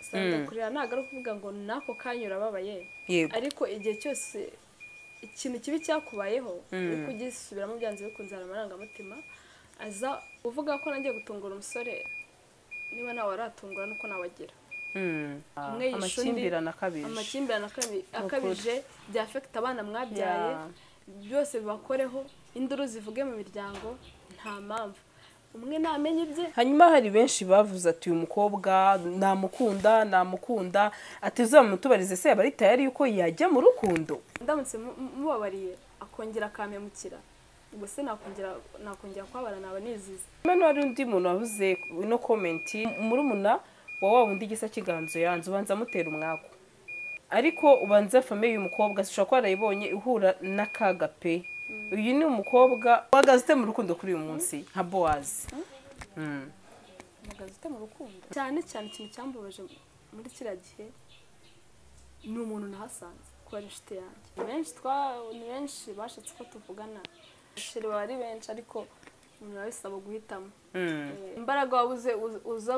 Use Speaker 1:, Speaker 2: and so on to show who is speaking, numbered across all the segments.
Speaker 1: usanga kurira ntabwo ari ukuvuga ngo n'ako kanya urababaye
Speaker 2: yego
Speaker 1: ariko igihe cyose ikintu kibi cyakubayeho uri kugisubiramo byanze bikunze hari amarangamutima aza uvuga ko nagiye gutungura umusore niba nawe waratungura nuko nawagira
Speaker 2: Mm.
Speaker 1: umwe yishe undi
Speaker 3: amakimbirane akabije
Speaker 1: amakimbirane akabi- akabije byafekita abana mwabyaye
Speaker 3: Yeah.
Speaker 1: byose bibakoreho induru zivuge mu miryango nta mpamvu umwe namenye ibye
Speaker 3: hanyuma hari benshi bavuze ati uyu mukobwa namukunda namukunda atizamutubarize se yaba ari tayari yuko yajya mu rukundo
Speaker 1: ndamutse mu- mu- mubabariye akongera akampemukira ubwo se nakongera nakongera kubabara naba nizize
Speaker 3: hano hari undi muntu wavuze ino komenti murumuna wa wa wundi gisa kiganzo yanze ubanza amutera umwaku ariko ubanza famiye uyu mukobwa ushobora kuba yarayibonye ihura n'akaga pe uyu ni umukobwa uhagaze ute mu rukundo kuri uyu munsi nka bowazi Mm.
Speaker 1: umugazi ute mu rukundo cyane cyane ikintu cyambabaje muri kiriya gihe ni umuntu nahasanze kuba ari inshuti yanjye ni benshi twa- ni benshi bashitse ko tuvugana abasheri baba ari benshi ariko umuntu aba abisaba guhitamo
Speaker 3: Mm.
Speaker 1: imbaraga wabuze uz- uza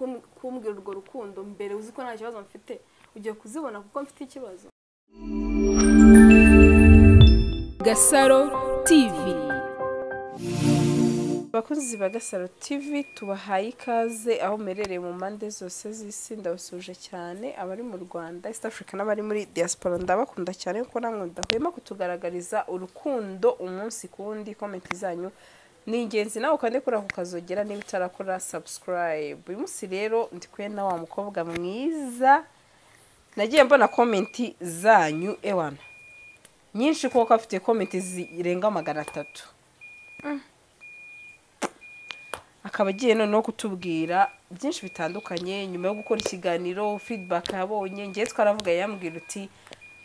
Speaker 1: kum- kumbwira urwo rukundo mbere uzi ko nta kibazo mfite ugiye kuzibona kuko mfite ikibazo
Speaker 4: Gasaro TV
Speaker 3: abakunzi ba gasaro tv tubahaye ikaze aho muherereye mu mpande zose z'isi ndabasuhuje cyane abari mu rwanda east africa n'abari muri diaspora ndabakunda cyane kuko namwe mudahwema kutugaragariza urukundo umunsi ku wundi komenti zanyu ni ingenzi nawe ukande kuri ako kazogera niba utarakora subscribe uyu munsi rero ndi kumwe na wa mukobwa mwiza nagiye mbona komenti zanyu ewana nyinshi kuko afite komenti zirenga magana atatu akaba agiye noneho kutubwira byinshi bitandukanye nyuma yo gukora ikiganiro feedback yabonye ngewe twaravuga yambwira uti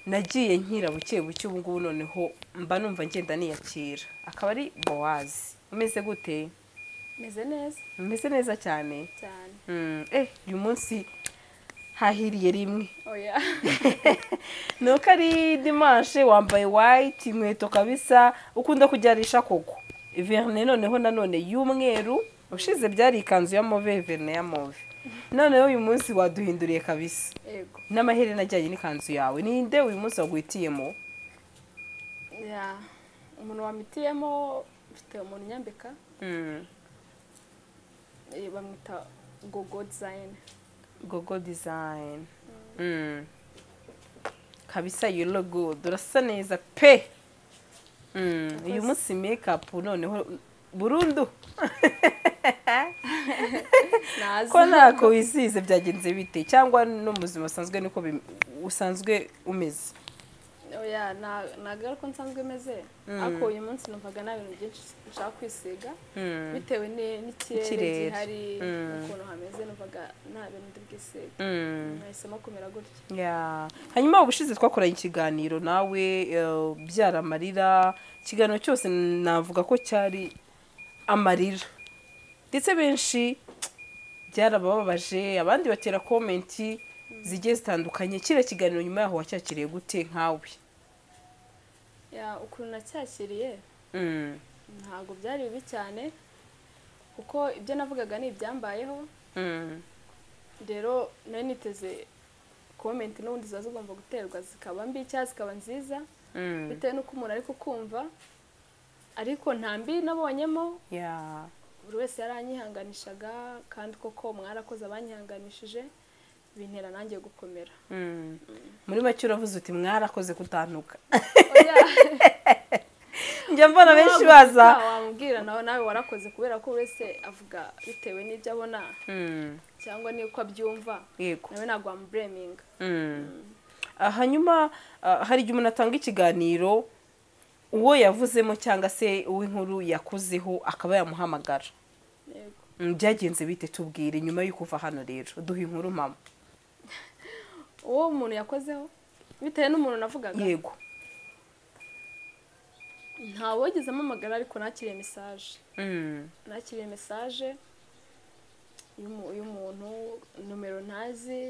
Speaker 3: nagiye nkira buke buke ubu ngubu noneho mba numva ngenda niyakira akaba ari bowazi umeze gute
Speaker 1: meze neza
Speaker 3: umeze neza cyane
Speaker 1: cyane
Speaker 3: Mm, eh uyu munsi hahiriye rimwe
Speaker 1: oya
Speaker 3: ni uko ari dimanche wambaye white inkweto kabisa ukunda kujyarisha koko verne noneho nanone y'umweru ushize byari ikanzu ya move verne ya move noneho uyu munsi waduhinduriye kabisa
Speaker 1: yego
Speaker 3: n'amaherena ajyanye n'ikanzu yawe ninde uyu munsi waguhitiyemo
Speaker 1: ya umuntu wamitiyemo mfite umuntu unyambika eh, bamwita gogo dizayini
Speaker 3: gogo design Mm. kabisa you look good urasa neza pe Mm, uyu munsi makeup noneho burundu
Speaker 1: nazi
Speaker 3: ko ntako wisize byagenze bite cyangwa no mu buzima busanzwe niko bi- usanzwe umeze
Speaker 1: oya na- ntabwo ari ko nsanzwe meze ariko uyu munsi numvaga nta bintu byinshi nshaka kwisiga bitewe ni- n'ikirere
Speaker 3: Ikirere.
Speaker 1: gihari
Speaker 3: Mm.
Speaker 1: n'ukuntu hameze numvaga nta bintu ndi bwisiga nahisemo kumera gutya
Speaker 3: Ya. hanyuma ubushize twakoranye ikiganiro nawe eh, byara amarira ikiganiro cyose navuga ko cyari amarira ndetse benshi byarabababaje abandi batera komenti zigiye zitandukanye kiriya kiganiro nyuma yaho wacyakiriye gute nkawe
Speaker 1: Ya, ukuntu nacyakiriye
Speaker 3: Mm.
Speaker 1: ntabwo byari bibi cyane kuko ibyo navugaga ni ibyambayeho
Speaker 3: Mm.
Speaker 1: rero nari niteze komenti n'ubundi ziba zigomba guterwa zikaba mbi cyangwa zikaba nziza
Speaker 3: Mm.
Speaker 1: bitewe n'uko umuntu ari kukumva ariko nta mbi nabonyemo
Speaker 3: Ya.
Speaker 1: buri wese yaranyihanganishaga kandi koko mwarakoze abanyihanganishije bintera nanjye gukomera
Speaker 3: Mm. muri make uravuze uti mwarakoze kutantuka
Speaker 1: Oya,
Speaker 3: njya mbona benshi
Speaker 1: waba
Speaker 3: baza
Speaker 1: uvuga, wamubwira nawe nawe warakoze kubera ko buri wese avuga bitewe n'ibyo abona
Speaker 3: Mm,
Speaker 1: cyangwa n'uko abyumva
Speaker 3: yego
Speaker 1: nawe ntabwo wamubureminga
Speaker 3: Mm. Ah, hanyuma ah, hari igihe umuntu atanga ikiganiro uwo yavuzemo cyangwa se uw'inkuru yakozeho akaba yamuhamagara
Speaker 1: yego
Speaker 3: Mm, byagenze bite tubwire nyuma yo kuva hano rero duha inkuru mama
Speaker 1: uwo umuntu yakozeho bitewe n'umuntu navugaga
Speaker 3: yego
Speaker 1: nta wogeze amamagara ariko nakiriye mesaje
Speaker 3: Mm,
Speaker 1: nakiriye mesaje y'umu- y'umuntu nomero ntazi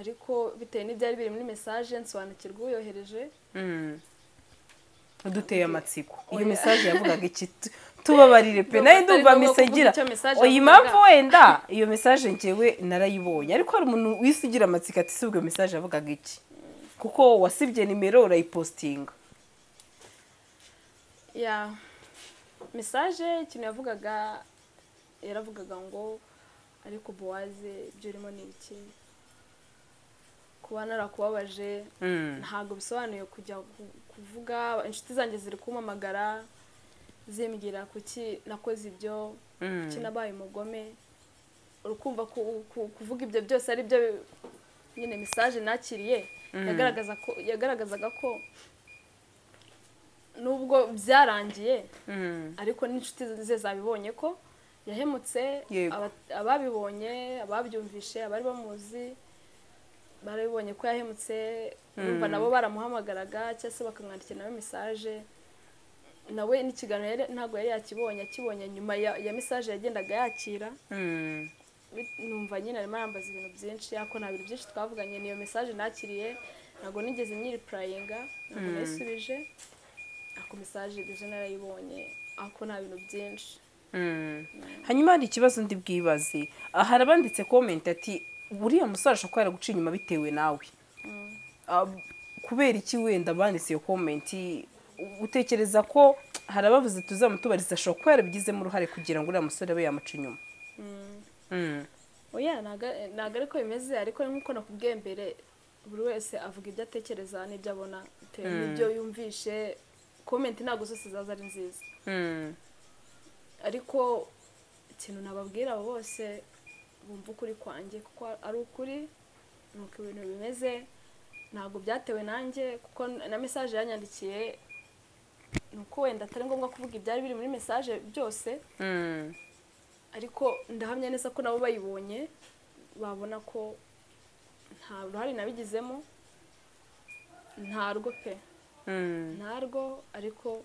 Speaker 1: ariko bitewe n'ibyari biri muri mesaje nsobanukirwa uyohereje
Speaker 3: mm. uduteye amatsiko iyo mesaje yavugaga iki Tu- tubabarire pe nawe
Speaker 1: Ndumva
Speaker 3: ndumva
Speaker 1: atari ngombwa kuvuga
Speaker 3: misegira
Speaker 1: icyo message
Speaker 3: iyi
Speaker 1: avuga.
Speaker 3: mpamvu wenda iyo message ngewe narayibonye ariko hari umuntu wisigira amatsiko ati si ubwo iyo message yavugaga iki kuko wasibye nimero urayipositinga
Speaker 1: ya mesaje ikintu yavugaga yaravugaga ngo ariko buwaze ibyo urimo ni ibiki kuba narakubabaje
Speaker 3: Mm.
Speaker 1: ntabwo bisobanuye kujya ku- kuvuga inshuti zanjye ziri kumpamagara zimbwira kuki nakoze ibyo kuki nabaye umugome urukumva ku- ku- kuvuga ibyo byose ari byo nyine mesaje nakiriye yagaragaza ko yagaragazaga ko nubwo byarangiye
Speaker 3: Mm.
Speaker 1: ariko n'inshuti ze zabibonye ko yahemutse
Speaker 3: Yego.
Speaker 1: aba- ababibonye ababyumvishe abari bamuzi barabibonye ko yahemutse urumva nabo baramuhamagaraga cyangwa se bakamwandikira nawe mesaje nawe n'ikiganiro yari- ntabwo yari yakibonye akibonye nyuma ya, ya mesaje yagendaga yakira
Speaker 3: Mm.
Speaker 1: bit- numva nyine arimo arambaza ibintu byinshi ariko nta bintu byinshi twavuganye niyo mesaje nakiriye ntabwo nigeze nyiripurayinga ntabwo nayisubije ako mesaje bije narayibonye ariko nta bintu byinshi
Speaker 3: Mm. hanyuma hari ikibazo ndi bwibaze Ah, hari abanditse comment ati buriya musore ashobora kuba yaraguciye inyuma bitewe nawe Ah, kubera iki wenda banditse iyo comment utekereza ko hari abavuze tuzamutubariza ashobora kuba yarabigizemo uruhare kugira ngo uriya musore abe yamuca inyuma Mm.
Speaker 1: oya ntabwo ariko bimeze ariko nk'uko nakubwiye mbere buri wese avuga ibyo atekereza n'ibyo abona bitewe n'ibyo yumvishe komenti ntabwo zose zaza ari nziza
Speaker 3: Mm.
Speaker 1: ariko ikintu nababwira abo bose bumva ukuri kwanjye kuko ari ukuri ni uko ibintu bimeze ntabwo byatewe nanjye kuko na mesaje yanyandikiye ni uko wenda atari ngombwa kuvuga ibyari biri muri mesaje byose
Speaker 3: Mm.
Speaker 1: ariko ndahamya neza ko nabo bayibonye babona ko nta ruhare nabigizemo ntarwo pe
Speaker 3: Mm.
Speaker 1: ntarwo ariko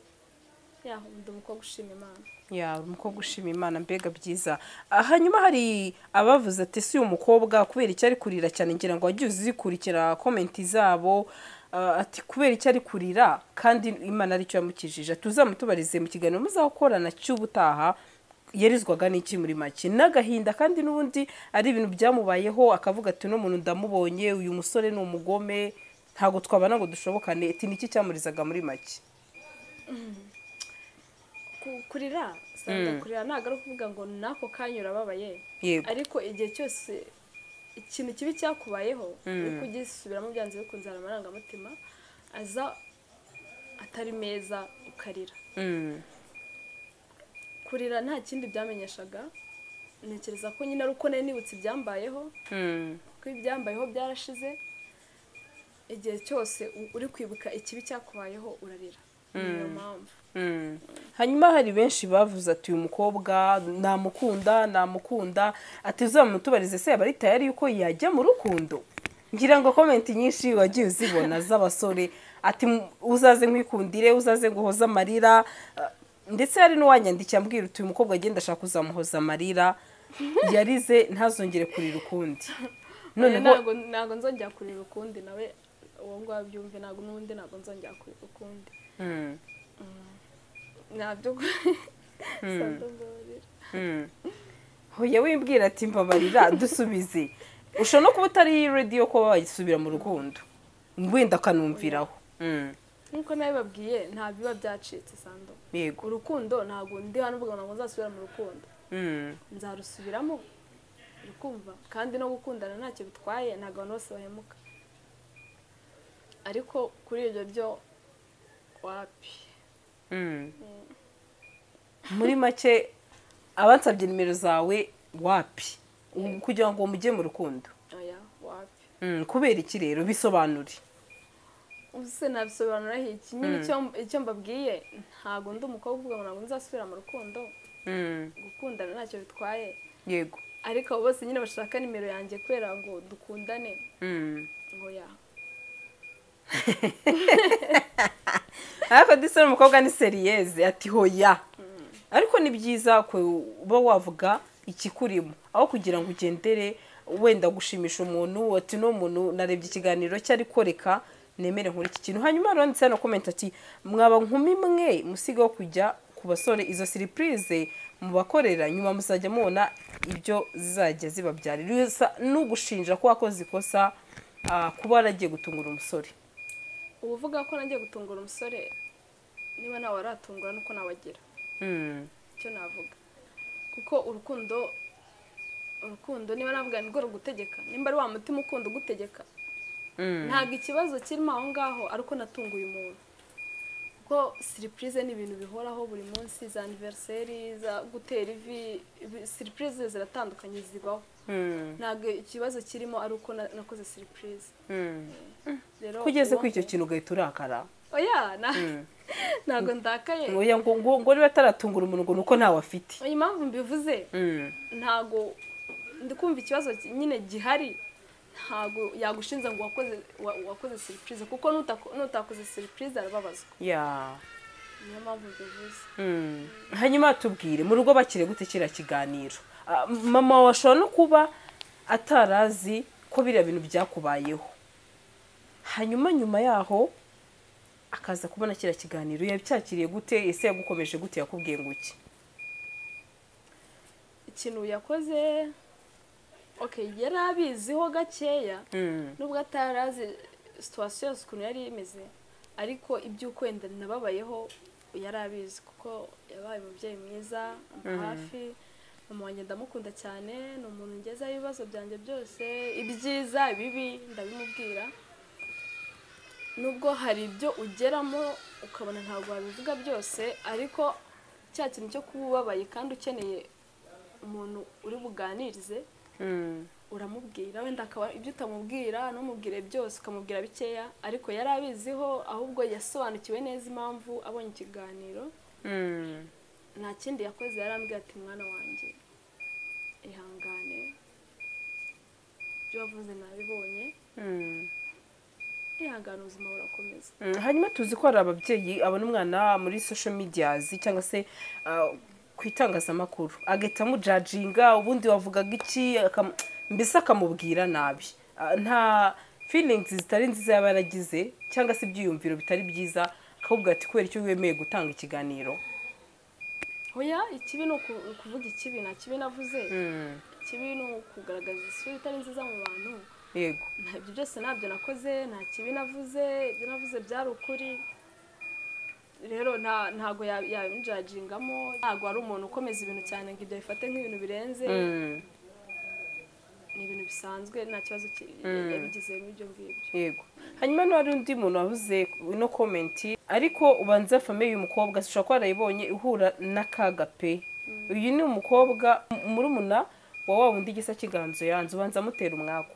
Speaker 1: yaho ndi umukobwa ushima imana
Speaker 3: ya uri umukobwa ushima imana mbega byiza Ah, hanyuma hari abavuze ati si uyu mukobwa kubera icyo ari kurira cyane ngira ngo wagiye uzikurikira komenti zabo Ah, ati kubera icyo ari kurira kandi imana aricyo yamukijije tuzamutubarize mu kiganiro muzakorana cy'ubutaha yarizwaga n'iki muri make n'agahinda kandi n'ubundi ari ibintu byamubayeho akavuga ati uno muntu ndamubonye uyu musore ni umugome ntabwo twabana ngo dushobokane ati niki cyamurizaga muri make
Speaker 1: Ku- kurira usanga kurira ntabwo ari ukuvuga ngo n'ako kanya urababaye
Speaker 3: yego
Speaker 1: ariko igihe cyose ikintu kibi cyakubayeho uri kugisubiramo byanze bikunze hari amarangamutima aza atari meza ukarira
Speaker 3: Mm.
Speaker 1: kurira nta kindi byamenyeshaga ntekereza ko nyine ari uko nari nibutse ibyambayeho
Speaker 3: Mm.
Speaker 1: ko ibyambayeho byarashize igihe cyose u- uri kwibuka ikibi cyakubayeho urarira niyo mpamvu
Speaker 3: Mm. hanyuma hari benshi bavuze ati uyu mukobwa namukunda namukunda ati uzamutubarize se yaba ari tayari yuko yajya mu rukundo ngira ngo komenti nyinshi wagiye uzibona z'abasore ati "Mu- uzaze nkwikundire uzaze nguhoze amarira Ah, ndetse hari n'uwanyandikira ambwira uti uyu mukobwa agenda ashaka kuzamuhoza amarira yarize ntazongere kurira ukundi
Speaker 1: Oya,
Speaker 3: noneho
Speaker 1: ntabwo ntabwo nzongera kurira ukundi nawe uwo ngaho abyumve ntabwo n'undi ntabwo nzongera kurira ukundi
Speaker 3: Mm,
Speaker 1: nabyo sandabarira
Speaker 3: mm. hoya wimbwira ati mbabarira dusubize ushobora no kuba utari rediyo kuba wayisubira mu rukundo wenda akanumviraho Mm,
Speaker 1: nk'uko nawe babwiye nta biba byacitse sando
Speaker 3: yego
Speaker 1: urukundo ntabwo ndi hano uvuga ngo ntabwo nzasubira mu rukundo
Speaker 3: Mm,
Speaker 1: nzarusubiramo urukumva kandi no gukundana ntacyo bitwaye ntabwo abantu bose bahemuka ariko kuri ibyo byo wapi
Speaker 3: mm. muri make abansabye nimero zawe wapi U- kugira ngo mujye mu rukundo
Speaker 1: oya wapi
Speaker 3: Mm, kubera iki rero bisobanure
Speaker 1: ubu se nabisobanuraho iki nyine icyo icyo mbabwiye ntabwo ndi umukobwa uvuga ngo ntabwo nzasubira mu rukundo
Speaker 3: Mm,
Speaker 1: gukundana ntacyo bitwaye
Speaker 3: yego
Speaker 1: ariko abo bose nyine bashaka nimero yanjye kubera ngo dukundane
Speaker 3: Mm.
Speaker 1: ngo ya
Speaker 3: ariko disa n'umukobwa ni seriyeze ati hoya ariko ni byiza kuba wavuga ikikurimo aho kugira ngo ugendere wenda gushimisha umuntu ati no muntu narebye ikiganiro cye ariko reka nemere nkora iki kintu hano komenti ati mwaba nkumi mwe musigaho kujya ku ku basore izo siripurize mubakorera nyuma muzajya mubona ibyo zizajya zibabyarira Isa n'ugushinja ko wakoze ikosa ah, kuba waragiye gutungura umusore
Speaker 1: uvuga ko nagiye gutungura umusore niba nawe waratungura nuko nawagira
Speaker 3: Mm,
Speaker 1: icyo navuga kuko urukundo urukundo niba navuga nirwo rugutegeka nimba ari wa mutima ukunda ugutegeka
Speaker 3: mm.
Speaker 1: ntabwo ikibazo kirimo aho ngaho ariko natunguye umuntu kuko siripurize ni ibintu bihoraho buri munsi za aniveriseri za gutera ivi ibi- siripurize ziratandukanye zibaho
Speaker 3: Mm,
Speaker 1: ntabwo ikibazo kirimo ari uko na- nakoze siripurize
Speaker 3: mm.
Speaker 1: rero
Speaker 3: kugeze
Speaker 1: uwo-
Speaker 3: kuri icyo kintu ugahita urakara
Speaker 1: oya na- ntabwo ndakaye
Speaker 3: Oya, ngo ngo- ngo niba ataratungura umuntu ngo ni uko ntawe afite
Speaker 1: iyi mpamvu mbivuze
Speaker 3: Mm.
Speaker 1: ntago ndi kumva ikibazo ki- nyine gihari ntago yagushinza ngo wakoze wa- wakoze siripurize kuko nutako- nutakoze siripurize arababazwa
Speaker 3: ya
Speaker 1: niyo mpamvu mbivuze
Speaker 3: Mm. hanyuma tubwire mu rugo bakire gute kiriya kiganiro Ah, mama washobora no kuba atarazi ko biriya bintu byakubayeho hanyuma nyuma yaho akaza kubona kiriya kiganiro yabyakiriye gute ese yagukomeje gute yakubwiye ngo iki
Speaker 1: ikintu yakoze okay yari abiziho gakeya
Speaker 3: Mm.
Speaker 1: nubwo atarazi situwasiyo yose ukuntu yari imeze ariko iby'uko wenda nababayeho yari abizi kuko yabaye umubyeyi mwiza amba hafi mama wanjye ndamukunda cyane ni umuntu ngezaho ibibazo byanjye byose ibyiza ibibi ndabimubwira nubwo hari ibyo ugeramo ukabona ntabwo wabivuga byose ariko cya kintu cyo kuba ubabaye kandi ukeneye umuntu uri buganirize
Speaker 3: Mm.
Speaker 1: uramubwira wenda akaba ibyo utamubwira ntumubwire byose ukamubwira bikeya ariko yari abiziho ahubwo yasobanukiwe neza impamvu abonye ikiganiro
Speaker 3: Mm.
Speaker 1: nta kindi yakoze yarambwira ati mwana wanjye ihangane ibyo wavuze nabibonye
Speaker 3: Mm.
Speaker 1: ihangane ubuzima burakomeza
Speaker 3: Mm, hanyuma tuzi ko hari ababyeyi abona umwana muri social medias cyangwa se ah, ku itangazamakuru agahita amujajinga ubundi wavugaga iki akam- mbese akamubwira nabi Ah, nta feelings zitari nziza yaba yaragize cyangwa se ibyiyumviro bitari byiza akakubwira ati kubera icyo wemeye gutanga ikiganiro
Speaker 1: hoya ikibi ni uku- ukuvuga ikibi nta kibi navuze ikibi ni ukugaragaza isura itari nziza mu bantu
Speaker 3: yego
Speaker 1: nta ibyo byose ntabyo nakoze nta kibi navuze ibyo navuze byari ukuri rero nta ntago ya- yabinjajingamo ntago ari umuntu ukomeza ibintu cyane ngo ibyo abifate nk'ibintu birenze
Speaker 3: Mm,
Speaker 1: ni ibintu bisanzwe nta kibazo ki- yabigize muri ibyo ngibyo
Speaker 3: yego hanyuma n'uwari undi muntu wabuze ino komenti ariko ubanza famiye y'uyu mukobwa ushobora kuba warayibonye ihura n'akaga pe uyu ni umukobwa murumuna wa wa wundi gisa kiganzo yanze ubanza amutera umwaku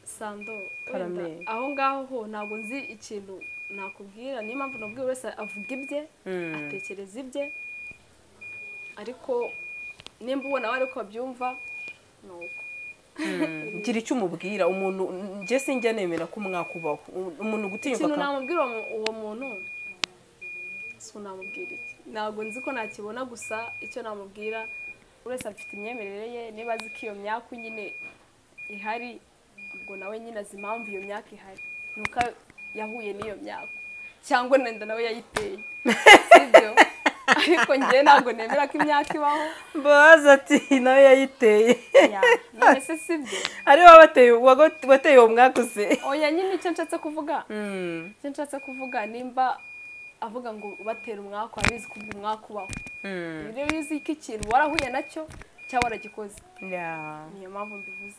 Speaker 1: sando wenda
Speaker 3: Karameri.
Speaker 1: aho ngaho ho ntabwo nzi ikintu nakubwira niyo mpamvu nabwiye buri wese avuga ibye
Speaker 3: Mm.
Speaker 1: atekereza ibye ariko nimba ubona we ariko babyumva ni uko
Speaker 3: gira icyo umubwira umuntu njye sinjya nemera ko umwaku ubaho U- umuntu gutinyuka
Speaker 1: ikintu
Speaker 3: aka-
Speaker 1: namubwira uwo mu- uwo muntu si namubwira iki ntabwo nzi ko nakibona gusa icyo namubwira buri wese afite imyemerere ye niba azi ko iyo myaka nyine ihari ubwo nawe nyine azi impamvu iyo myaka ihari nuko yahuye n'iyo myaka cyangwa nenda nawe yayiteye sibyo ariko njye ntabwo nemera ko imyaka ibaho
Speaker 3: mbabaza ati nawe yayiteye
Speaker 1: Ya, none se sibyo
Speaker 3: ari wowe wateye- wago- wateye uwo mwaku se
Speaker 1: oya nyine icyo nshatse kuvuga
Speaker 3: Mm,
Speaker 1: icyo nshatse kuvuga nimba avuga ngo batera umwaku abizi ko umwaku ubaho
Speaker 3: mm,
Speaker 1: rero iyo uzi ko ikintu warahuye nacyo cyangwa waragikoze
Speaker 3: yeah.
Speaker 1: niyo mpamvu mbivuze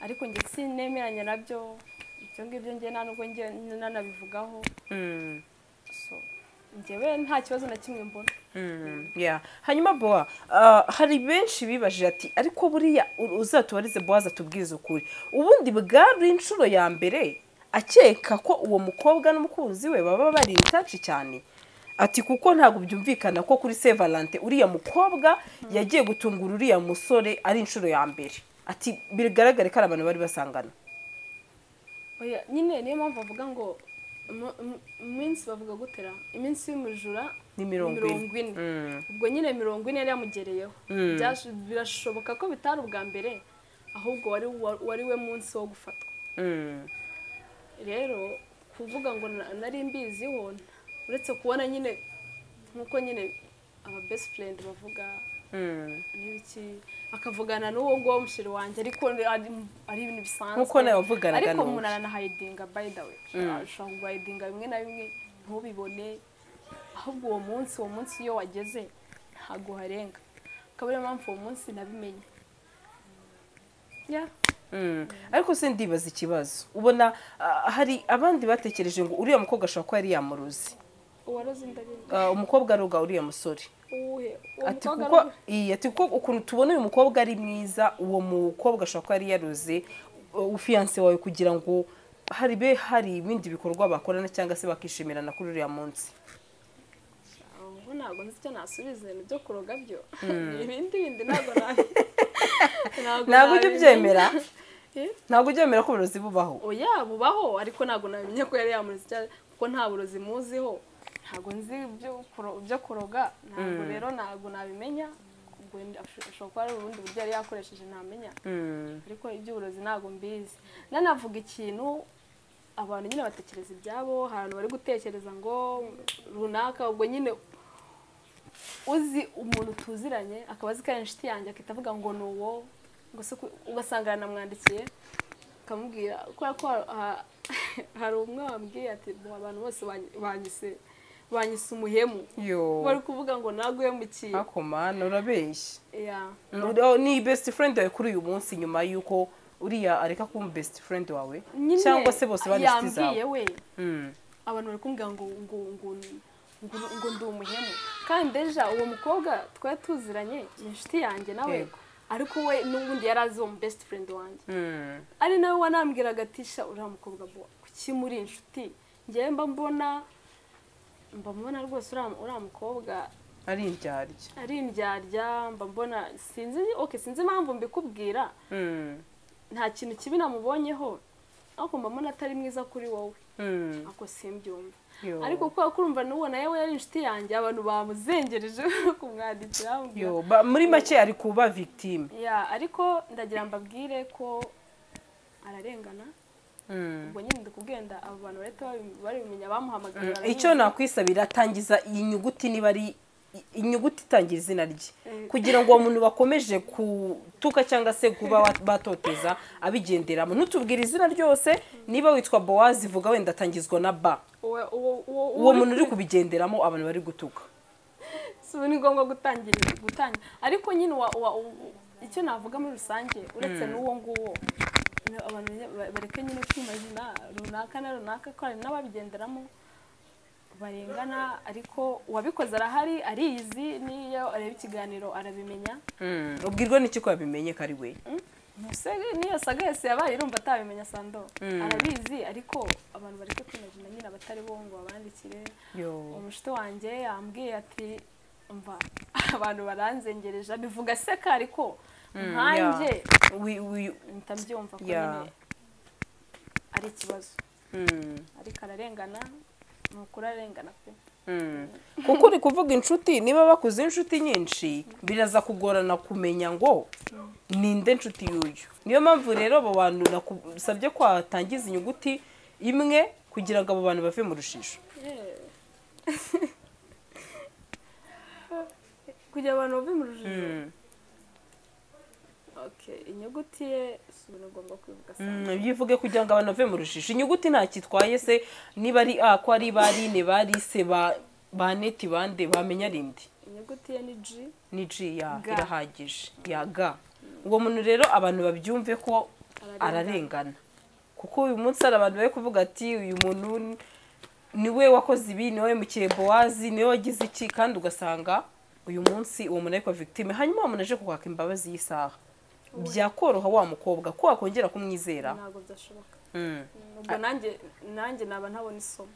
Speaker 1: ariko njye sinemeranya nabyo ibyo ngibyo njye nta nubwo njye nanabivugaho
Speaker 3: Mm.
Speaker 1: so njyewe nta kibazo na kimwe mbona
Speaker 3: Mm, yeah. hanyuma bowa ah, hari benshi bibajije ati ariko buriya u- uzatubarize bowazi atubwize ukuri ubundi bwari inshuro ya mbere akeka ko uwo mukobwa n'umukunzi we baba bari intaci cyane ati kuko ntabwo byumvikana ko kuri se valante uriya mukobwa yagiye gutungura uriya musore ari inshuro ya mbere ati bigaragare ko ari abantu bari basangana
Speaker 1: Oya, nyine niyo mpamvu bavuga ngo mu- mu- iminsi bavuga gutera iminsi y'umujura
Speaker 3: ni mirongo ine
Speaker 1: mirongo ine
Speaker 3: Mm,
Speaker 1: ubwo nyine mirongo ine yari yamugereyeho
Speaker 3: Mm.
Speaker 1: Byash- birashoboka ko bitari ubwa mbere ahubwo wari wari we munsi wo gufatwa
Speaker 3: mm,
Speaker 1: rero ku kuvuga ngo na- nari mbiziho uretse kubona nyine nk'uko nyine aba best friend bavuga
Speaker 3: Mm.
Speaker 1: n'ibiki akavugana n'uwo nguwo mushiri wanjye ariko ari- ari ibintu bisanzwe
Speaker 3: Nk'uko nawe wavuganaga
Speaker 1: ariko
Speaker 3: n'uwo.
Speaker 1: umuntu aranahayidinga by the way ashobora kuhayidinga bimwe na bimwe ntubibone ahubwo uwo munsi uwo munsi iyo wageze ntabwo uharenga akaba ariyo mpamvu uwo munsi nabimenye Yeah.
Speaker 3: Mm. ariko se ndibaza ikibazo ubona ah, hari abandi batekereje ngo uriya mukobwa ashobora kuba yari yamuruzi
Speaker 1: uwaroze indarimwe
Speaker 3: Ah, umukobwa aroga uriya musore
Speaker 1: uwuhe uwo
Speaker 3: ati
Speaker 1: mukobwa
Speaker 3: kuko
Speaker 1: ari-
Speaker 3: iyi ati kuko ukuntu tubona uyu mukobwa ari mwiza uwo mukobwa ashobora kuba yari yaruze ufiyanse wawe kugira ngo hari be hari ibindi bikorwa bakorana cyangwa se bakishimirana kuri uriya munsi
Speaker 1: ubu ntabwo nzi icyo nasubiza ibintu byo kuroga byo ibindi bindi ntabwo nabi
Speaker 3: ntabwo ujya ubyemera
Speaker 1: Eh?
Speaker 3: ntabwo ujya wemera ko uburozi bubaho
Speaker 1: oya bubaho ariko ntabwo nabimenye ko yari yamuroze cyane kuko nta burozi muziho ntabwo nzi ibyo kuro- ibyo kuroga ntabwo rero ntabwo nabimenya ubwo ndi- asho- ashobora kuba ari ubundi buryo yari yakoresheje ntamenya
Speaker 3: Mm.
Speaker 1: ariko iby'uburozi ntabwo mbizi nanavuga ikintu abantu nyine batekereza ibyabo hari abantu bari gutekereza ngo runaka ubwo nyine uzi umuntu tuziranye akaba azi ko ari inshuti yanjye akahita avuga ngo ni uwo ngo se ku- ugasanga namwandikiye akamubwira kubera ko ha- ha- hari umwe wambwiye ati "Bo, abantu bose banyi- banyise banyise umuhemu
Speaker 3: yo
Speaker 1: bari kuvuga ngo naguhemukiye
Speaker 3: akomana urabeshya
Speaker 1: Yeah.
Speaker 3: Uriya ni best friend yawe kuri uyu munsi nyuma y'uko uriya areka kuba best friend wawe
Speaker 1: Nyine
Speaker 3: cyangwa se bose bari inshuti zawe
Speaker 1: yambwiye we
Speaker 3: Mm.
Speaker 1: abantu bari kumbwira ngo ngo ngo ngo ngo ndi umuhemu kandi ejo uwo mukobwa twari tuziranye ni inshuti yanjye nawe
Speaker 3: Yego.
Speaker 1: ariko we n'ubundi yari azi uwo mu best friend wanjye
Speaker 3: Mm.
Speaker 1: ari nawe wanambwiraga ati sha uriya mukobwa bo kuki muri inshuti ngewe mba mbona mba mbona rwose uriya uriya mukobwa
Speaker 3: ari indyarya
Speaker 1: ari indyarya mba mbona sinzi ok sinzi impamvu mbikubwira
Speaker 3: Mm.
Speaker 1: nta kintu kibi namubonyeho ariko mba mbona atari mwiza kuri wowe
Speaker 3: Mm.
Speaker 1: ako simbyumva
Speaker 3: Yo.
Speaker 1: ariko kubera ko urumva n'uwo nawe we yari inshuti yanjye abantu bamuzengereje kumwandikira bamubwira
Speaker 3: Yo, ba- muri make ari kuba victime
Speaker 1: ya ariko ndagira mbabwire ko ararengana
Speaker 3: Mm.
Speaker 1: ubwo nyine ndikubwenda abo bantu bahita babi- babimenya bamuhamagaye
Speaker 3: Mm.
Speaker 1: baramuzi.
Speaker 3: icyo nakwisabira tangiza iyi nyuguti niba ari inyuguti itangira izina rye
Speaker 1: Eh.
Speaker 3: kugira ngo uwo muntu bakomeje kutuka cyangwa se kuba wa- batoteza abigenderamo ntutubwire izina ryose niba witwa bowazi vuga wenda atangizwa na ba
Speaker 1: uwo uwo- uwo-
Speaker 3: uwo muntu uri kubigenderamo abantu bari gutuka
Speaker 1: si ubu ni ngombwa gutangira gutangira ariko nyine wa- wa- u- icyo navuga muri rusange uretse n'uwo nguwo na- abantu nyine ba- bareke nyine kwimazina runaka na runaka ko hari n'ababigenderamo barengana ariko uwabikoze arahari ariyizi n'iyo areba ikiganiro arabimenya
Speaker 3: ubwirwa n'iki ko yabimenye ko ari we
Speaker 1: Mbese n'iyo saga yose yabaye irumva atabimenya sando arabizi ariko abantu bareke kwimazina nyine abatari bo ngo babandikire
Speaker 3: Yo.
Speaker 1: umushuti wanjye yambwiye ati mva abantu baranzengereje bivuga seka ariko nkanjye
Speaker 3: Wi- wi-
Speaker 1: mpita mbyumva ko
Speaker 3: Yeah.
Speaker 1: nyine ari ikibazo
Speaker 3: mm.
Speaker 1: ariko ararengana ni ukuri ararengana pe
Speaker 3: Mm. kuko uri kuvuga inshuti niba bakuze inshuti nyinshi biraza kugorana kumenya ngo ninde inshuti y'uyu niyo mpamvu rero abo bantu nasabye ko watangiza inyuguti imwe kugira ngo abo bantu bave mu rujijo
Speaker 1: kugira abantu bave mu rujijo
Speaker 3: Mm.
Speaker 1: okay inyuguti ye si ubu ngomba kwivuga
Speaker 3: Mm,
Speaker 1: saa
Speaker 3: byivuge kugira ngo abantu bave mu rujijo inyuguti nta kitwaye se niba ari a ko ari ba rine ba rise ba ba neti bande bamenya rindi
Speaker 1: inyuguti ye ni ji
Speaker 3: ni g ya
Speaker 1: Ga.
Speaker 3: irahagije ya ga uwo muntu rero abantu babyumve ko
Speaker 1: Ararengana.
Speaker 3: ararengana kuko uyu munsi hari abantu bari kuvuga ati uyu muntu ni- niwe wakoze ibi niwe wahemukiye bowazi niwe wagize iki kandi ugasanga uyu munsi uwo muntu ariko victime hanyuma umuntu aje kukwaka imbabazi y'isaha byakoroha wa mukobwa ko wakongera kumwizera
Speaker 1: ntabwo byashoboka
Speaker 3: Mm.
Speaker 1: ubwo nanjye nanjye naba ntabona isomo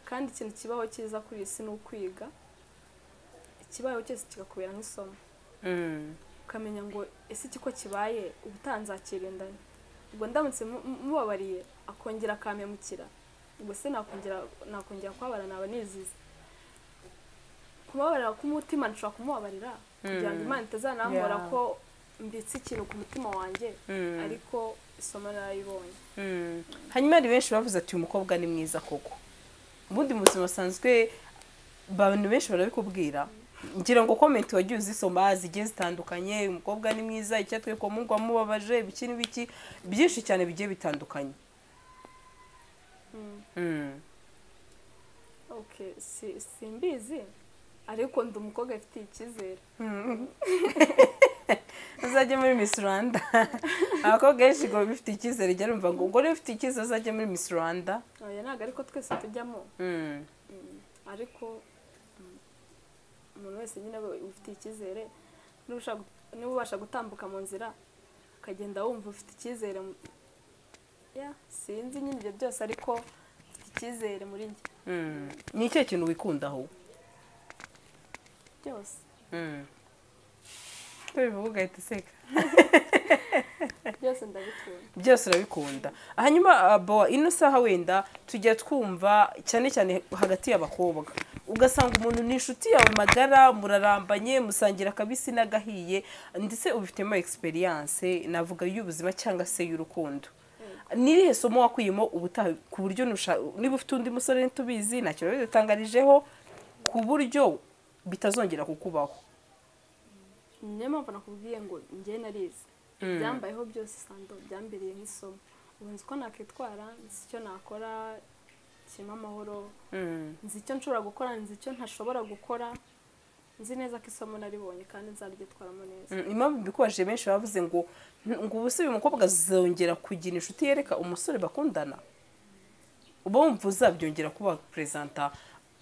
Speaker 1: kandi ikintu kibaho cyiza kuri iyi si ni ukwiga ikibaho cyose kigakubera nk'isomo
Speaker 3: Mm.
Speaker 1: ukamenya ngo ese iki ko kibaye ubutaha nzakirindana ubwo ndamutse mu- mu- mubabariye akongera akampemukira ubwo se nakongera nakongera kubabara naba nizize kubabarira k'umutima nshobora kumubabarira kugira ngo imana itazanambura
Speaker 3: Yeah.
Speaker 1: ko mbitse ikintu ku mutima wanjye ariko isomo narayibonye
Speaker 3: hanyuma hari benshi bavuze ati uyu mukobwa ni mwiza koko ubundi mu buzima busanzwe abantu benshi barabikubwira ngira ngo komenti wagiye uzisoma zigiye zitandukanye uyu mukobwa ni mwiza icyatwe ko mugwa mubabaje ibiki n'ibiki byinshi cyane bigiye bitandukanye Mm.
Speaker 1: okay si- simbizi ariko ndi umukobwa afitiye icyizere
Speaker 3: uzajya muri Miss Rwanda abakobwa benshi ngo bifite icyizere jya rumva ngo ubwo rero ufite icyizere uzajya muri Miss Rwanda
Speaker 1: oya ntabwo ariko twese tujyamo
Speaker 3: Mm.
Speaker 1: Mm, ariko mm, umuntu wese nyine aba ufitiye icyizere niba ushaka- niba ubasha gutambuka mu nzira ukagenda wumva ufite icyizere mu- ya sinzi nyine ibyo byose ariko mfite icyizere muri njye
Speaker 3: Mm. ni ikihe kintu wikundaho
Speaker 1: byose
Speaker 3: tubivuga ugahita useka
Speaker 1: byose ndabikunda
Speaker 3: byose urabikunda hanyuma bo ino saha wenda tujya twumva cyane cyane hagati y'abakobwa ugasanga umuntu ni inshuti yawe magara murarambanye musangira akabisi n'agahiye ndetse ubifitemo egisperiyanse navuga y'ubuzima cyangwa se y'urukundo n'irihe somo wakuyemo ubutaha ku buryo nusha- niba ufite undi musore ntitubizi ntacyo biba bidutangarijeho ku buryo bitazongera kukubaho
Speaker 1: niyo mpamvu nakubwiye ngo njye narize ibyambayeho byose sando byambereye nk'isomo ubu nzi uko nakwitwara nzi icyo nakora kirimo amahoro nzi icyo nshobora gukora nzi icyo ntashobora gukora nzi neza ko isomo naribonye kandi nzaryitwaramo neza
Speaker 3: Mm, impamvu mbikubajije benshi bavuze ngo ngo ubu se uyu mukobwa azongera kugira inshuti yereka umusore bakundana uba wumva uzabyongera kuba waperezanta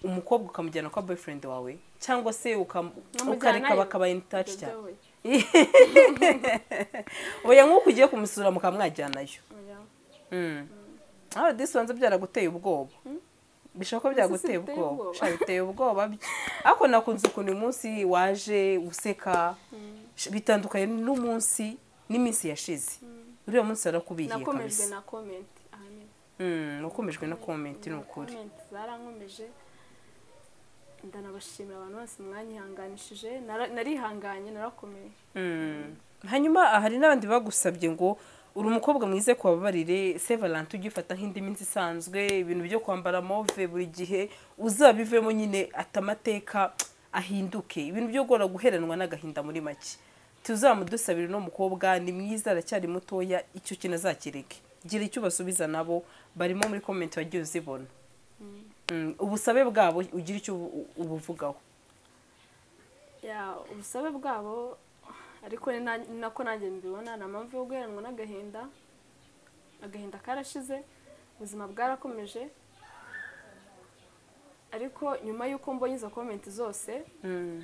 Speaker 3: umukobwa ukamujyana kwa boyfriend wawe cyangwa se ukam-
Speaker 1: Nkamujyana
Speaker 3: ukareka
Speaker 1: yo.
Speaker 3: bakaba in touch
Speaker 1: Ibyo
Speaker 3: cyane
Speaker 1: byabaye.
Speaker 3: oya nk'uko ugiye kumusura mukaba mwajyanayo
Speaker 1: Oya.
Speaker 3: Mm. ah disibanza byaraguteye ubwoba bishobora ko byaguteye
Speaker 1: biteye
Speaker 3: ubwoba
Speaker 1: ubwoba.
Speaker 3: Sha, biteye ubwoba byo ariko nakunze ukuntu uyu munsi waje useka Sh- bitandukanye n'umunsi n'iminsi yashize uriya munsi warakubihiye
Speaker 1: nakomejwe
Speaker 3: kabisa
Speaker 1: na komenti ahanini
Speaker 3: Mm, wakomejwe na komenti ni ukuri
Speaker 1: komenti zarankomeje ndanabashimira abantu bose mwanyihanganishije Nara- narihanganye narakomeye
Speaker 3: Mm. hanyuma ah, hari n'abandi bagusabye ngo uri umukobwa mwiza ku babarire se valante ugifata nk'indi minsi isanzwe ibintu byo kwambara move buri gihe uzabivemo nyine ati amateka ahinduke ibintu byo guhora guheranwa n'agahinda muri make tuzamudusabire uno mukobwa ni mwiza aracyari mutoya icyo kintu azakireke gira icyo ubasubiza nabo barimo muri komenti wagiye uzibona Mm, ubusabe bwabo ugira icyo ubu- ubuvugaho
Speaker 1: ya ubusabe bwabo ariko ni na- ni nako nanjye mbibona ni amamvu yo guheranwa n'agahinda agahinda karashize ubuzima bwarakomeje ariko nyuma y'uko mbonye izo komenti zose
Speaker 3: Mm.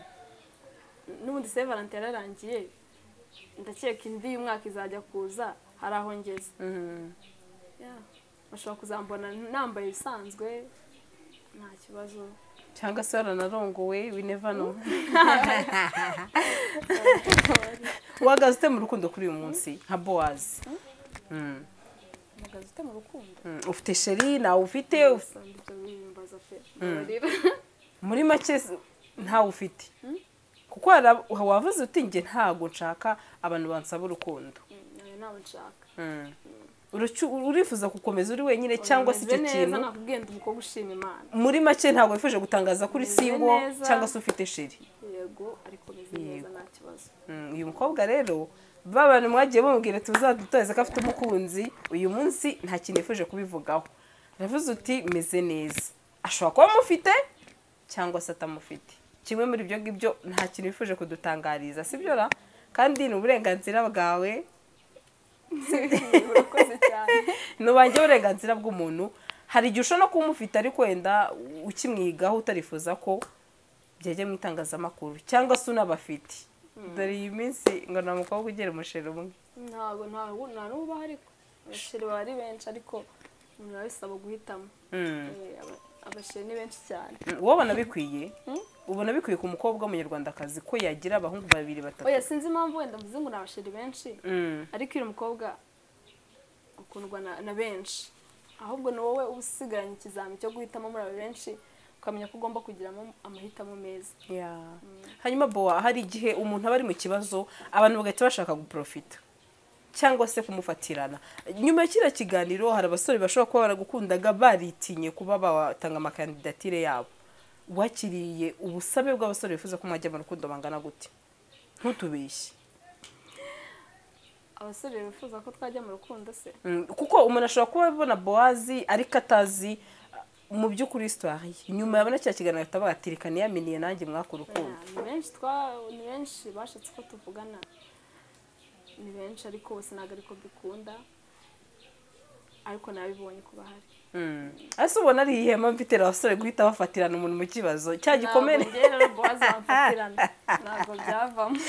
Speaker 1: n'ubundi se valante yararangiye ndakeka indi y'umwaka izajya kuza hari aho ngeze
Speaker 3: Mm.
Speaker 1: Ya, bashobora kuzambona nambaye ibisanzwe nta kibazo
Speaker 3: cyangwa se waranarongowe we never know uhagaze ute mu rukundo kuri uyu munsi nka bowazi Mm,
Speaker 1: mpagaze ute mu rukundo
Speaker 3: mm. ufite sheri ntawe ufite uf-
Speaker 1: Sanda ibyo bibimbaza pe Mbabarira.
Speaker 3: muri make s- ntawe ufite kuko hari ab- wavuze uti njye ntabwo nshaka abantu bansaba urukundo
Speaker 1: nawe ntabwo nshaka
Speaker 3: Mm. Urucu- urifuza gukomeza uri wenyine cyangwa se icyo
Speaker 1: Meze neza
Speaker 3: kintu
Speaker 1: nakubwiye ndi umukobwa ushima imana
Speaker 3: muri make ntabwo wifuje gutangaza kuri
Speaker 1: Meze
Speaker 3: singo
Speaker 1: neza.
Speaker 3: cyangwa se ufite sheri
Speaker 1: yego ariko meze neza nta kibazo
Speaker 3: Mm, uyu mukobwa rero ba bantu mwagiye bamubwira ati uzadutoreze ko afite umukunzi uyu munsi nta kintu yifuje kubivugaho aravuze uti meze neza ashobora kuba amufite cyangwa se atamufite kimwe muri ibyo ngibyo nta kintu yifuje kudutangariza sibyo ra kandi ni uburenganzira bwawe
Speaker 1: urakoze cyane
Speaker 3: nubanjye uburenganzira bw'umuntu hari igihe ushobora no kuba umufite ariko wenda ukimwigaho utarifuza ko byajya mu itangazamakuru cyangwa se unabafite dore iyi minsi ngo nta mukobwa ugera umusheri umwe
Speaker 1: ntabwo ntabwo nta n'ubaho ariko abasheri baba ari benshi ariko umuntu arabisaba guhitamo
Speaker 3: Mm.
Speaker 1: Eh, aba- abasheri ni benshi cyane
Speaker 3: wowe ubona bikwiye ubona bikwiye ku mukobwa w'umunyarwandakazi ko yagira abahungu babiri batatu
Speaker 1: oya sinzi impamvu wenda mvuze ngo ni abasheri benshi
Speaker 3: Mm.
Speaker 1: ariko uyu mukobwa ukundwa na, na benshi ahubwo ni wowe uba usigaranye ikizami cyo guhitamo muri abo benshi ukamenya ko ugomba kugiramo amahitamo meza
Speaker 3: Yeah. hanyuma bowa hari igihe umuntu aba ari mu kibazo abantu bagahita bashaka guprofita cyangwa se kumufatirana nyuma ya kiriya kiganiro hari abasore bashobora kuba baragukundaga baritinye kuba batanga amakandidatire yabo wakiriye ubusabe bw'abasore bifuza ko mwajya mu rukundo bangana gute ntutubeshye
Speaker 1: abasore bifuza ko twajya mu rukundo se
Speaker 3: Mm, kuko umuntu ashobora kuba abona bowazi ariko atazi uh, mu by'ukuri histoire ye nyuma yabona kiriya kiganiro ahita avuga ati reka niyaminiye nanjye mwaka urukundo
Speaker 1: ni benshi twa ni benshi bashatse ko tuvugana ni benshi ariko bose ntabwo ariko dukunda ariko nabibonye ko bahari
Speaker 3: Mm. ese ubona ari ihema mfitira abasore guhita bafatirana umuntu mu kibazo cya gikomere
Speaker 1: ntabwo njye rero bowazi bamfatirana ntabwo byavamo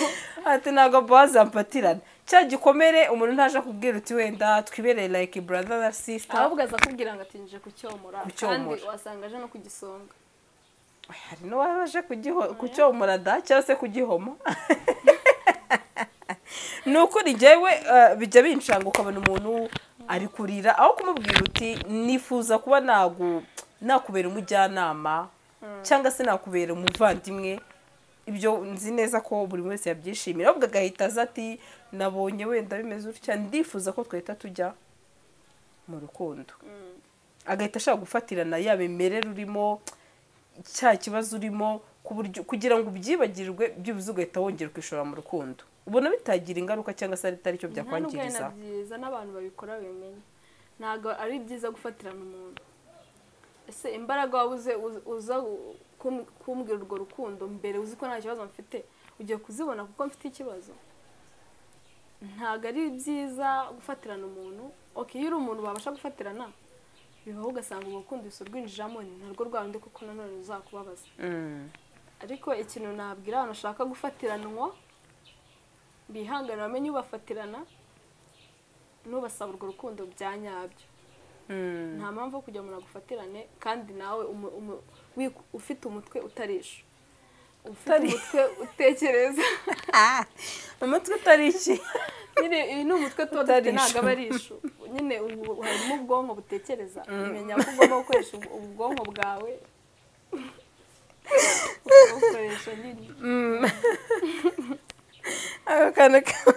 Speaker 3: ati ntabwo bowazi yampatirana cya gikomere umuntu ntaje kubwira uti wenda twibereye like brother na sister
Speaker 1: ahubwo aza akubwira ngo atinjije kucyomora kandi
Speaker 3: Kucyomora.
Speaker 1: wasanga aje no kugisonga
Speaker 3: hari n'uwaje kugiho- kucyomora da cyangwa se kugihoma ni ukuri njyewe eh, bijya bincanga ukabona umuntu ari kurira aho kumubwira uti nifuza kuba nagu nakubera umujyanama cyangwa se nakubera umuvandimwe ibyo nzi neza ko buri wese yabyishimira ahubwo agahita aza ati nabonye wenda bimeze utya ndifuza ko twahita tujya mu rukundo agahita ashaka gufatirana yaba imimerere urimo cya kibazo urimo ku buryo kugira ngo ubyibagirwe byibuze ugahita wongera kwishora mu rukundo ubona bitagira ingaruka cyangwa se atari cyo
Speaker 1: nta nubwo ari
Speaker 3: byakwangiriza
Speaker 1: na byiza n'abantu babikora babimenye ntabwo ari byiza gufatirana umuntu ese imbaraga wabuze uz- uza u- kum- kumbwira urwo rukundo mbere uzi ko nta kibazo mfite ugiye kuzibona kuko mfite ikibazo ntabwo ari byiza gufatirana umuntu ok iyo uri umuntu babasha gufatirana bibaho ugasanga umukundisi urwinjiramo ni narwo rwanda kuko nanone ruzakubabaza
Speaker 3: Mm.
Speaker 1: ariko ikintu nabwira abantu bashaka gufatiranwa bihangane bamenye ubafatirana n'ubasaba urwo rukundo bya nyabyo
Speaker 3: Mm.
Speaker 1: nta mpamvu yo kugira umuntu agufatirane kandi nawe umu- umu- wi- ufite umutwe utarisha ufite
Speaker 3: Utari-
Speaker 1: umutwe utekereza
Speaker 3: umutwe utari iki
Speaker 1: nyine iyi ni umutwe tuba dufite
Speaker 3: Utarisha.
Speaker 1: ntabwo aba ari ishu nyine ubu harimo ubwonko butekereza umenya ko ugomba gukoresha ubu- ubwonko bwawe ukabukoresha nyine
Speaker 3: ako kantu ka-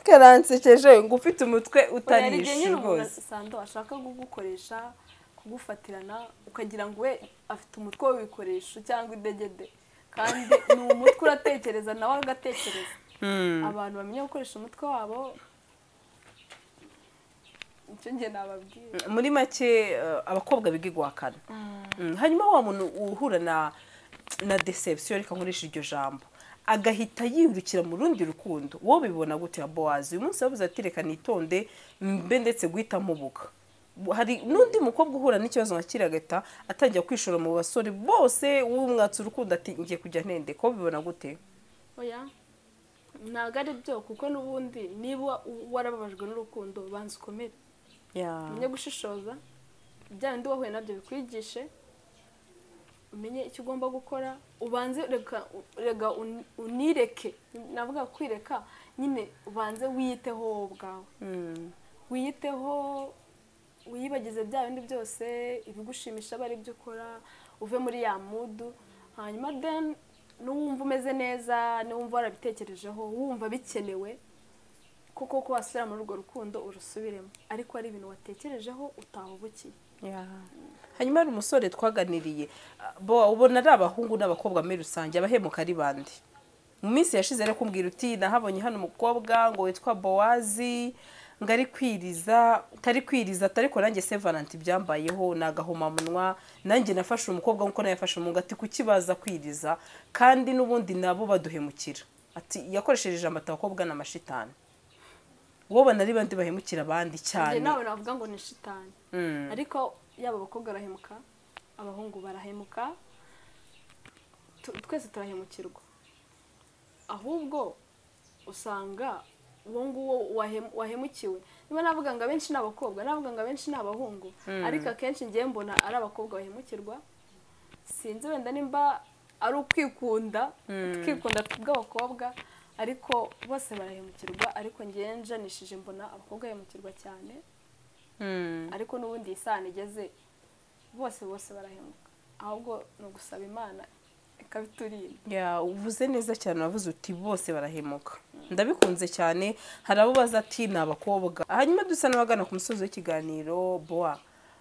Speaker 3: karansekeje ngo ufite umutwe
Speaker 1: hari igihe
Speaker 3: utarisha
Speaker 1: nyine umuntu
Speaker 3: rwose
Speaker 1: asanga ashaka kugukoresha kugufatirana ukagira ngo we afite umutwe w'ibikoresho cyangwa idegede kandi ni umutwe uratekereza nawe agatekereza
Speaker 3: Mm.
Speaker 1: abantu bamenya gukoresha umutwe wabo icyo njye nababwira
Speaker 3: muri make eh, abakobwa biga igwakana Mm, hanyuma wa muntu uhura na na deception reka nkoresha iryo jambo agahita yirukira mu rundi rukundo wowe bibona gute ya bowazi uyu munsi yavuze ati reka nitonde mbe ndetse guhita mubuka hari n'undi mukobwa uhura n'ikibazo nka kiriya agahita atangira kwishora mu basore bose w'umwatsi urukundo ati ngiye kujya ntende ko bibona gute
Speaker 1: oya ntabwo ari byo kuko n'ubundi niba u- warababajwe n'urukundo banza ukomere umenye gushishoza bya bindi wahuye nabyo bikwigishe umenye icyo ugomba gukora ubanze reka reka un- unireke navuga kwireka nyine ubanze wiyiteho wowe ubwawe
Speaker 3: Mm,
Speaker 1: wiyiteho wiyibagize bya bindi byose ibigushimisha aba ari byo ukora uve muri ya mudu hanyuma then n'uwumva umeze neza n'uwumva warabitekerejeho wumva bikenewe kuko ko wasubira muri urwo rukundo urusubiremo ariko ari ibintu watekerejeho utahubukiye
Speaker 3: yeah. hanyuma hari umusore twaganiriye ah, bo ubona ari abahungu n'abakobwa muri rusange abahemuka ari bande mu minsi yashize ari kumbwira uti nahabonye hano umukobwa ngo witwa bowazi ngo ari kwiriza atari kwiriza atari ko nanjye se valanti byambayeho ni agahomamunwa nanjye nafashe umukobwa nk'uko nawe yafashe umuhungu ati kuki baza kwiriza kandi n'ubundi nabo baduhemukira ati yakoresheje ijambo ati abakobwa ni amashitani wowe na ari bande bahemukira abandi
Speaker 1: njye
Speaker 3: cyane
Speaker 1: nawe navuga ngo ni shitani
Speaker 3: Mm.
Speaker 1: ariko yaba abakobwa barahemuka abahungu barahemuka tu- twese turahemukirwa ahubwo usanga uwo nguwo wahem- wahemukiwe niba navuga ngo abenshi ni abakobwa navuga ngo abenshi ni abahungu ariko akenshi ngewe mbona ari abakobwa bahemukirwa sinzi wenda nimba ari ukwikunda twikunda bw'abakobwa ariko bose barahemukirwa ariko ngewe njanishije mbona abakobwa bahemukirwa cyane
Speaker 3: Mm.
Speaker 1: ariko n'ubundi iyi sano igeze bose bose barahemuka ahubwo ni ugusaba imana ikabiturinda
Speaker 3: ya uvuze neza cyane wavuze uti bose barahemuka ndabikunze cyane hari abo baza ati ni abakobwa hanyuma dusa n'abagana ku musozi w'ikiganiro boa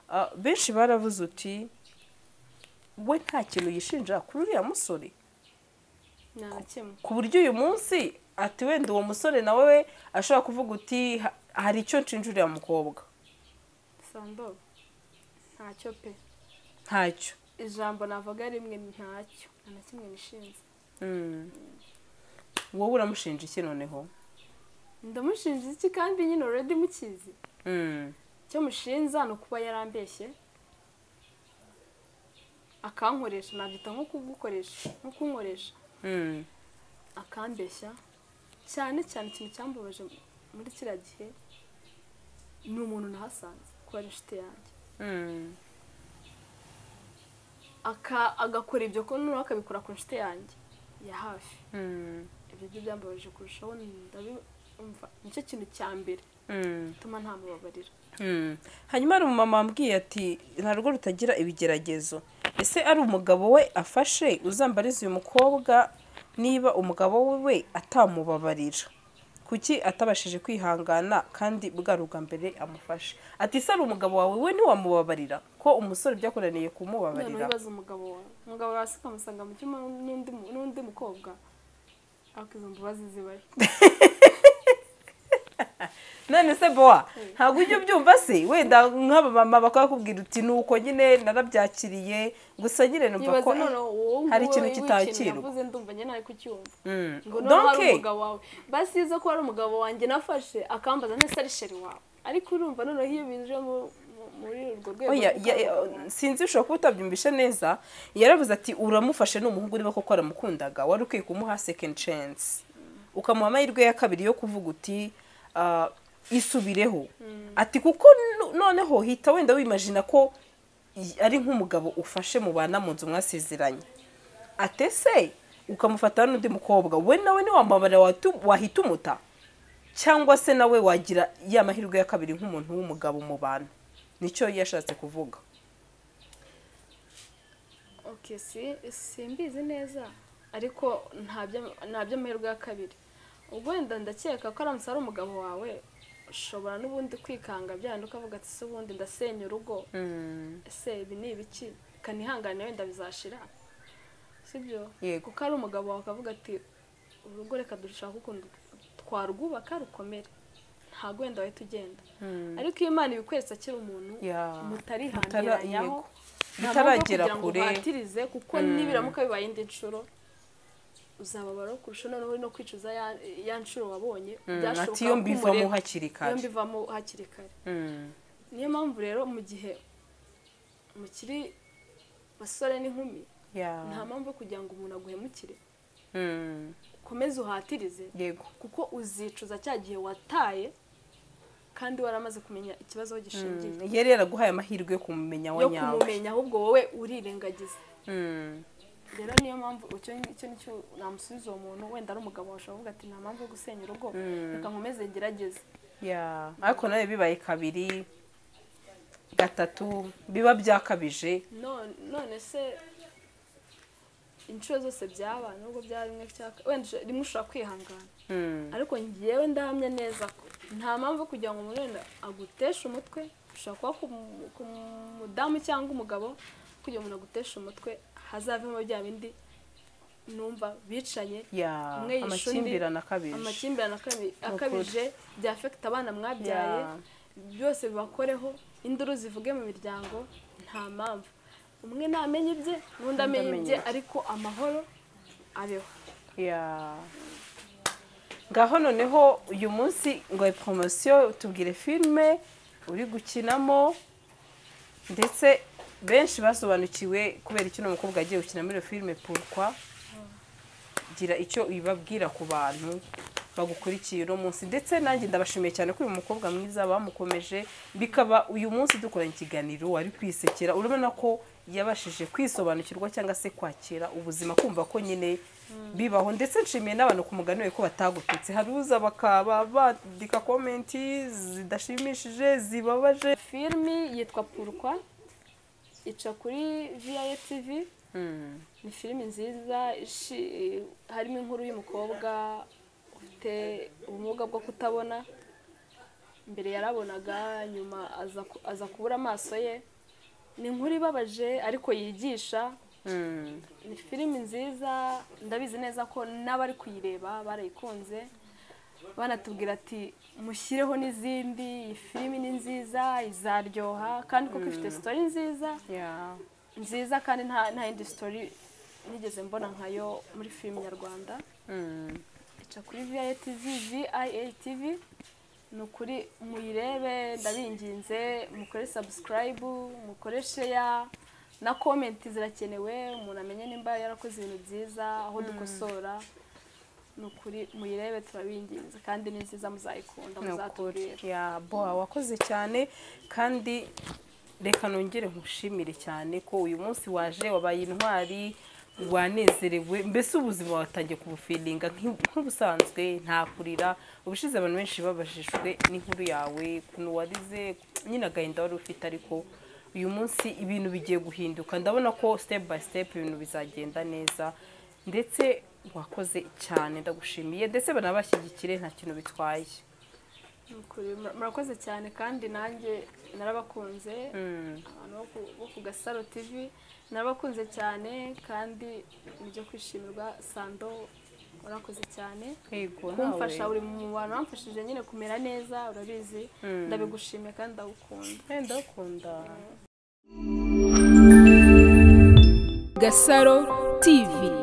Speaker 3: Ah, benshi baravuze uti we nta kintu yishinja kuri uriya musore
Speaker 1: nta na kimwe
Speaker 3: ku buryo uyu munsi ati wenda uwo musore nawe we ashobora kuvuga uti "Ha- hari icyo nshinja uriya mukobwa
Speaker 1: sando ntacyo pe
Speaker 3: ntacyo
Speaker 1: ijambo navuga rimwe ntacyo nta na kimwe nishinze
Speaker 3: Mm. wowe uramushinja iki noneho
Speaker 1: ndamushinja iki kandi nyine already mukizi
Speaker 3: Mm.
Speaker 1: icyo mushinza ni ukuba yarambeshye akankoresha nabyita nko kugukoresha nko kunkoresha
Speaker 3: Mm.
Speaker 1: akambeshya cyane cyane ikintu cyambabaje muri kiriya gihe ni umuntu nahasanze kuba ari inshuti yanjye
Speaker 3: Mm.
Speaker 1: Aka- agakora ibyo ko noneho akabikora ku nshuti yanjye ya hafi
Speaker 3: Mm.
Speaker 1: ibyo byo byambabaje kurushaho ndabimva nicyo kintu cya mbere
Speaker 3: Mm.
Speaker 1: gituma ntamubabarira
Speaker 3: Mm. hanyuma hari umumama wambwiye ati nta rugo rutagira ibigeragezo ese ari umugabo we afashe uzambariza uyu mukobwa niba umugabo we atamubabarira kuki atabashije kwihangana kandi bwa ruga mbere amufashe ati se ari umugabo wawe we ntiwamubabarira ko umusore byakoraniye
Speaker 1: noneho
Speaker 3: kumubabarira
Speaker 1: ibibazo umugabo wawe umugabo wawe se ukamusanga mu cyumba n'undi mu- n'undi mukobwa ariko izo mbabazi zibaye
Speaker 3: none se boa ntabwo ujya ubyumva se wenda nk'abamama bakakubwira uti ni uko nyine narabyakiriye gusa nyine numva ko
Speaker 1: nibaza noneho wowe nguwe
Speaker 3: hari ikintu
Speaker 1: w'ikintu
Speaker 3: kitakirwa.
Speaker 1: navuze ndumva njye ntari kucyumva
Speaker 3: Mm.
Speaker 1: ngo noneho hari
Speaker 3: Donc,
Speaker 1: umugabo wawe basi iyo uza ko hari umugabo wanjye nafashe akambaza ntese ari sheri wawe ariko urumva noneho iyo bije mu- mu- muri urwo rwego
Speaker 3: Oya,
Speaker 1: rwo
Speaker 3: ya- ya-
Speaker 1: kwamagana,
Speaker 3: sinzi ushobora kuba utabyumvishe neza yaravuze ati uramufashe ni umuhungu niba koko waramukundaga wari ukwiye kumuha second chance ukamuha amahirwe ya kabiri yo kuvuga uti ah, isubireho ati kuko no- noneho hita wenda wimajina ko i- ari nk'umugabo ufashe mubana mu nzu mwasezeranye atese ukamufata n'undi mukobwa we nawe niwambabara wahita umuta cyangwa se nawe wagira ya mahirwe ya kabiri nk'umuntu w'umugabo mu bantu nicyo yashatse kuvuga
Speaker 1: okay si simbizi neza ariko nta bya- nta by'amahirwe ya kabiri ubwo wenda ndakeka ko aramutse ari umugabo wawe ushobora n'ubundi kwikanga byanda ukavuga ati se ubundi ndasenya urugo ese ibi ni ibiki kanihangane wenda bizashira sibyo
Speaker 3: Yego.
Speaker 1: kuko ari umugabo wawe akavuga ati urugo reka dushaka ukuntu twarwubaka rukomere ntabwo wenda wahita ugenda ariko iyo imana ibikweretse akiri umuntu
Speaker 3: Ya. Mutara-
Speaker 1: mutarihangiranyaho
Speaker 3: yego.
Speaker 1: nta mpamvu yo
Speaker 3: Mutaragera
Speaker 1: kugira ngo
Speaker 3: kure.
Speaker 1: uhatirize kuko nibiramuka bibaye indi nshuro uzababara kurusha noneho uri no kwicuza ya- ya nshuro wabonye byashoboka
Speaker 3: ati iyo
Speaker 1: ko
Speaker 3: mbivamo
Speaker 1: umureka-
Speaker 3: hakiri
Speaker 1: iyo
Speaker 3: kare
Speaker 1: mbivamo hakiri kare
Speaker 3: Mm.
Speaker 1: niyo mpamvu rero mu gihe mukiri basore n'inkumi
Speaker 3: Yeah.
Speaker 1: nta mpamvu yo kugira ngo umuntu aguhemukire
Speaker 3: Mm.
Speaker 1: ukomeze uhatirize
Speaker 3: yego
Speaker 1: kuko uzicuza cya gihe wataye kandi waramaze kumenya ikibazo aho gishingiye
Speaker 3: Mm. yari yaraguhaye amahirwe yo kumumenya wa
Speaker 1: yo
Speaker 3: nyawe
Speaker 1: kumumenya ahubwo wowe urirengagiza
Speaker 3: Mm.
Speaker 1: rero niyo mpamvu icyo nicyo nicyo namusubiza uwo muntu wenda ari umugabo washobora kuvuga ati nta mpamvu yo gusenya urugo reka nkomeze ngerageze
Speaker 3: Yeah. ariko nawe bibaye kabiri gatatu biba byakabije
Speaker 1: None- none se inshuro zose byaba nubwo byaba rimwe cyaka wenda usho- rimwe ushobora kwihangana
Speaker 3: Mm.
Speaker 1: ariko ngewe ndahamya neza ko nta mpamvu yo kugira ngo umuntu wenda aguteshe umutwe ushobora kuba ku mu- ku mudamu cyangwa umugabo kugira ngo umuntu aguteshe umutwe hazavemo bya bindi numva bicanye
Speaker 3: Yeah.
Speaker 1: Umwe yishe undi,
Speaker 3: amakimbirane akabije
Speaker 1: amakimbirane akabi- akabije byafekita abana mwabyaye
Speaker 3: Yeah.
Speaker 1: byose bibakoreho induru zivuge mu miryango nta mpamvu umwe namenye ibye n'undi amenye
Speaker 3: amenye
Speaker 1: ibye
Speaker 3: ibye.
Speaker 1: ariko amahoro abeho
Speaker 3: Yeah. ngaho noneho uyu munsi ngo poromosiyo tubwire filime uri gukinamo ndetse benshi basobanukiwe kubera icyo uno mukobwa yagiye gukina muri iyo filime purukwa gira icyo ibabwira ku bantu bagukurikiye uno munsi ndetse nanjye ndabashimiye cyane ko uyu mukobwa mwiza bamukomeje bikaba uyu munsi dukoranye ikiganiro wari kwisekera urabona ko yabashije kwisobanukirwa cyangwa se kwakira ubuzima kumva ko nyine bibaho ndetse nshimiye n'abantu ku mugani we ko batagututse hari uza bakaba bandika komenti zidashimishije zibabaje
Speaker 1: filimi yitwa purukwa ica kuri viyaye tivi ni filimi nziza ishi- harimo inkuru y'umukobwa ufite ubumuga bwo kutabona mbere yarabonaga nyuma aza ku- aza kubura amaso ye ni inkuru ibabaje ariko yigisha ni filimi nziza ndabizi neza ko n'abari kuyireba barayikunze banatubwira ati mushyireho n'izindi iyi filimi ni nziza izaryoha kandi kuko ifite sitori nziza
Speaker 3: Yeah.
Speaker 1: nziza kandi nta nta yindi sitori nigeze mbona nkayo muri filimi nyarwanda
Speaker 3: Mm.
Speaker 1: ica kuri viya tv viya tv ni ukuri muyirebe ndabinginze mukore sabusikarayibu mukore sheya na komenti zirakenewe umuntu amenye nimba yarakoze ibintu byiza aho dukosora ni ukuri muyirebe turabinginze kandi ni nziza muzayikunda
Speaker 3: Ni ukuri.
Speaker 1: muzatubwira
Speaker 3: Yeah, boha wakoze cyane kandi reka nongere nkushimire cyane ko uyu munsi waje wabaye intwari wanezerewe mbese ubuzima watangiye kubufiringa nk'u- nk'ubusanzwe nta kurira ubushize abantu benshi babajijwe n'inkuru yawe ukuntu warize nyine agahinda wari ufite ariko uyu munsi ibintu bigiye guhinduka ndabona ko step by step ibintu bizagenda neza ndetse wakoze cyane ndagushimiye ndetse banabashyigikire nta kintu bitwaye
Speaker 1: Ni ukuri, mura- murakoze cyane kandi nanjye narabakunze abantu bo ku- bo ku gasaro tivi narabakunze cyane kandi ni ibyo kwishimirwa sando urakoze cyane
Speaker 3: Yego,
Speaker 1: kumfasha
Speaker 3: nawe.
Speaker 1: uri mu bantu bamfashije nyine kumera neza urabizi ndabigushimiye kandi ndagukunda
Speaker 3: Eh, ndagukunda
Speaker 4: Gasaro TV